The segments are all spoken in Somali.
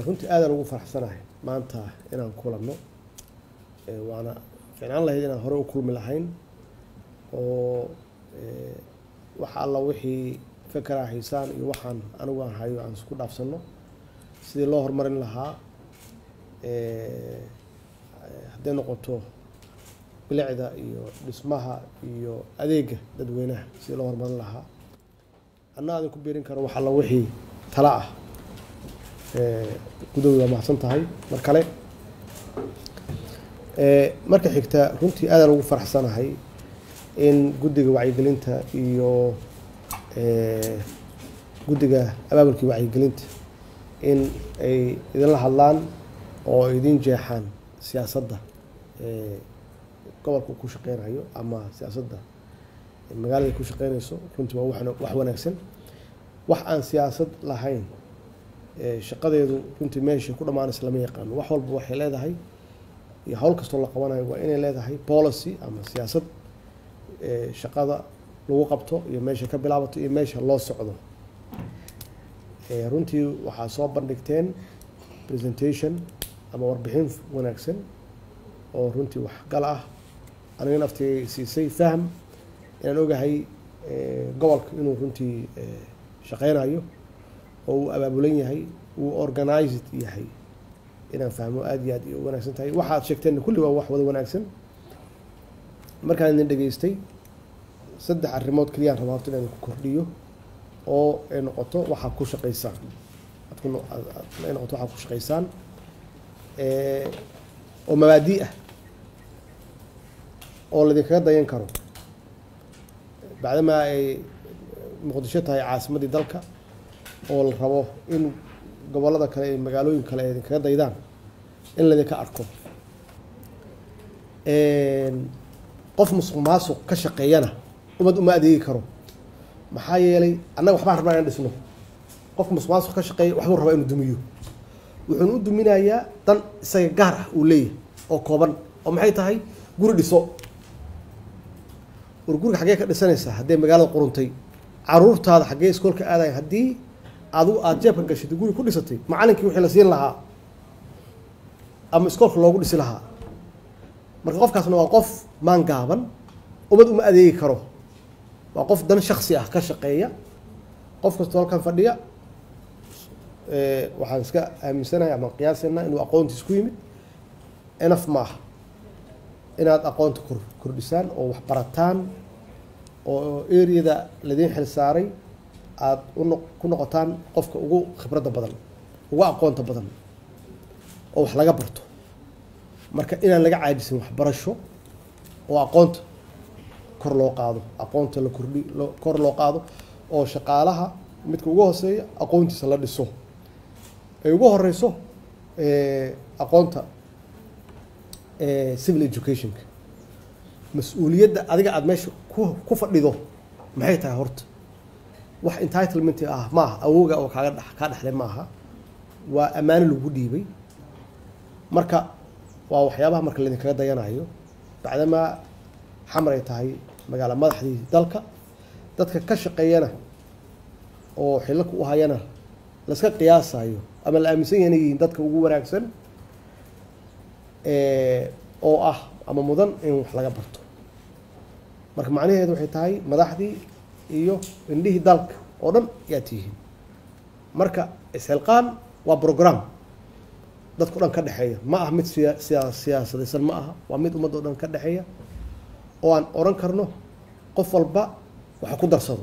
runtii aadaan ugu faraxsanahay maanta inaan kulanno waana ficnaan lahayd inaan horey u kulmi lahayn oo wax alla wixii fekeraa haysaan iyo waxaan anigu aan hayo aan isku dhaafsanno sidii loo horumarin lahaa hadday noqoto bilicda iyo dhismaha iyo adeega dadweynaha sidii loo horumarin lahaa anna aadin ku biirin karo wax alla wixii tala ah gudooda waa mahadsan tahay mar kale marka xigta runtii aadaan ugu faraxsanahay in guddiga wacyigelinta iyo guddiga abaabulkii wacyigelinta in ay idinla hadlaan oo ay idin jeexaan siyaasadda gobolka ku shaqeynayo ama siyaasadda magaalada ku shaqeynayso runtii waa wax wanaagsan wax aan siyaasad lahayn shaqadeedu runtii meesha ku dhammaanaysa lama yaqaano wax walba waxay leedahay iyo hawl kastoo la qabanayo waa inay leedahay policy ama siyaasad shaqada lagu qabto iyo meesha ka bilaabato iyo meesha loo socdo runtii waxaa soo bandhigteen presentation ama warbixin wanaagsan oo runtii waxgal ah aniga naftigay siisay fahm inaan ogahay gobolka inuu runtii shaqeynayo oo uu abaabulan yahay uu organized yahay inaan fahmo aada iyo aad u wanaagsan tahay waxaad sheegteen kulli waa wax wada wanaagsan markaan idin dhegaystay saddex arrimood keliyaan rabaa horta inaan ku kordhiyo oo ay noqoto waxaad ku shaqaysaan ay noqoto waxaad ku shaqaysaan oo mabaadi ah oo laydinkaga dayan karo bacdamaa ay muqdisho tahay caasimaddii dalka oo la rabo in gobollada kale iyo magaalooyin kale ay idinkaga daydaan in laydinka arko qof musuq maasuq ka shaqeeyana umad uma adeegi karo maxaa yeelay annaga waxbaan rabnaa inaan dhisno qofka musuq maasuq ka shaqeeya waxbuu rabaa inuu dumiyo wuxuuna u duminayaa dan isaga gaar ah uu leeyahay oo kooban oo maxay tahay guri dhiso war guriga xaggee ka dhisanaysaa haddee magaalada quruntay caruurtaada xaggee iskoolka aadayan haddii adigu aada jeebka gashay guri ku dhisatay macalinkii wixii la siin lahaa ama iskoolka loogu dhisi lahaa marka qofkaasna waa qof maan gaaban umad uma adeegi karo waa qof dan shaksi ah ka shaqeeya qof kastoo halkan fadhiya waxaan iska aaminsanahay ama qiyaasanaa inuu aqoontiis ku yimid enaf ma aha inaad aqoonta kor kordhisaan oo wax barataan oo areada ladiin xil saaray aada uno ku noqotaan qofka ugu khibradda badan ugu aqoonta badan oo wax laga barto marka inaan laga caajisin waxbarasho oo aqoonta kor loo qaado aqoonta la kordhi loo kor loo qaado oo shaqaalaha midka ugu hooseeya aqoontiisa la dhiso ay ugu horeyso aqoonta civil educationka mas-uuliyadda adiga aada meesha ku ku fadhido maxay tahay horta wax entitlement ah ma aha awooga oo kaaga dh kaa dhexlay ma aha waa ammaano lagu dhiibay marka waa waxyaabaha marka laydinkaga dayanayo bacdamaa xamar ay tahay magaala madaxdii dalka dadka ka shaqeeyana oo xilaka u hayana laska qiyaasayo ama la aaminsan yahay inay yihiin dadka ugu wanaagsan oo ah ama mudan in wax laga barto marka macnaheedu waxay tahay madaxdii iyo indhihii dalka oo dhan yaa tihiin marka isxilqaan waa brogram dadka o dhan ka dhexeeya ma aha mid siya siya siyaasadaysan ma aha waa mid ummadda o dhan ka dhexeeya oo aan odhan karno qof walba waxa ku darsado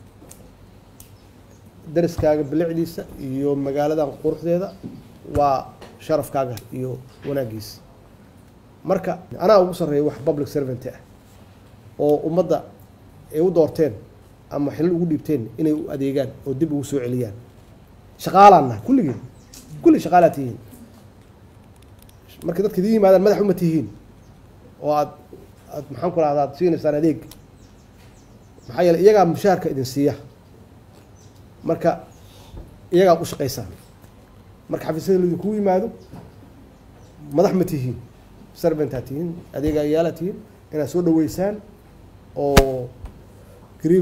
dariskaaga bilicdiisa iyo magaaladan quruxdeeda waa sharafkaaga iyo wanaagiisa marka anaa ugu sarreeya wax public servant ah oo ummadda ay u doorteen ama xilal ugu dhiibteen inay u adeegaan oo dib ugu soo celiyaan shaqaalaanna kulligeen kulli shaqaalaa tihiin marka dadka idin yimaadaan madax uma tihiin oo aad aad maxaan ku rahda aad siinaysaan adeeg maxaa yeele iyagaa mushaharka idin siiya marka iyagaa u shaqaysaan marka xafiisyada laidinkugu yimaado madax ma tihiin serventaa tihiin adeegayaala tihiin inaad soo dhaweysaan oo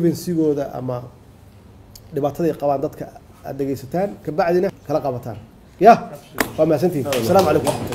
grievansigooda ama dhibaataday qabaan dadka aada dhegeysataan kabacdina kala qabataan ya waa mahadsantihin asalaamu calaykum